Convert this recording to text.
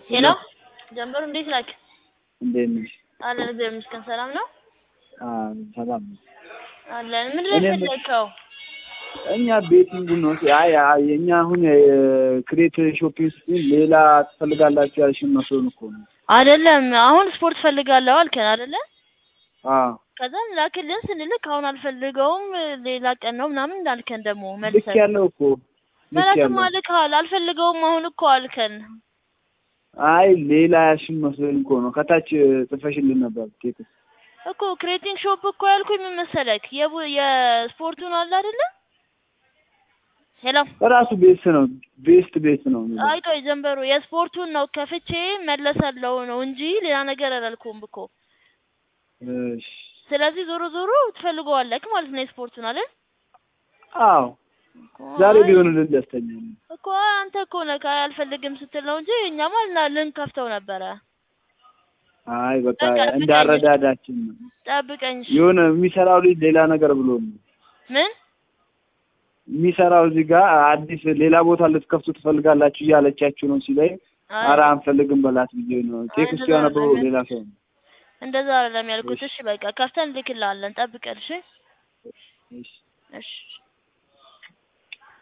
ሄሎ ጀምበሩ እንዴት ናክ? እንዴት ነሽ? አለን እግዚአብሔር ይመስገን። ሰላም ነው አዎ ሰላም ነው። አለን። ምንድን ነው እኔም- የፈለግከው? እኛ ቤቲንግ ነው። አይ አይ እኛ አሁን ክሬት ሾፒንግ ስትል ሌላ ትፈልጋላችሁ ያልሽን መስሎን እኮ ነው። አይደለም አሁን ስፖርት ፈልጋለሁ አልከን አይደለ? አዎ ከዛም ላክልን ስንልክ አሁን አልፈልገውም ሌላ ቀን ነው ምናምን እንዳልከን ደግሞ ልክ መልሰን ያለው እኮ ልክ መላክም ያለው አልከሃል። አልፈልገውም አሁን እኮ አልከን። አይ ሌላ ያልሽን መስሎን እኮ ነው። ከታች ጽፈሽልን ነበር ቴክስት እኮ ክሬቲንግ ሾፕ እኮ ያልኩኝ ምን መሰለክ የቡ- የስፖርቱን አለ አይደለ? ሄሎ ራሱ ቤስት ነው ቤስት ቤስት ነው የሚለው። አይ ቆይ ጀንበሩ የስፖርቱን ነው ከፍቼ መለሰለው ነው እንጂ ሌላ ነገር አላልኩም እኮ። እሺ ስለዚህ ዞሮ ዞሮ ትፈልገዋለክ ማለት ነው የስፖርቱን አይደል? አዎ እኮ ዛሬ አይ- ቢሆንልን ደስተኛ ነኝ። እኮ አንተ እኮ ነህ አልፈልግም ስትል ነው እንጂ እኛማ ልና ልንከፍተው ነበረ። አይ በቃ በቃ እንዳረዳዳችን ነው። ጠብቀኝ እሺ። የሆነ የሚሰራው ልጅ ሌላ ነገር ብሎ ነው ምን የሚሰራው እዚህ ጋር አዲስ ሌላ ቦታ ልትከፍቱ ትፈልጋላችሁ እያለቻችሁ ነው ሲለኝ፣ አይ፣ ኧረ አንፈልግም በላት ብዬ ነው ቴክስቱ እንደዛ ያነበበው አይደለም። ሌላ ሰው ነው። እንደዛ አይደለም ያልኩት። እሺ በቃ ከፍተን ልክልሃለን። ጠብቀን እሺ። እሺ እሺ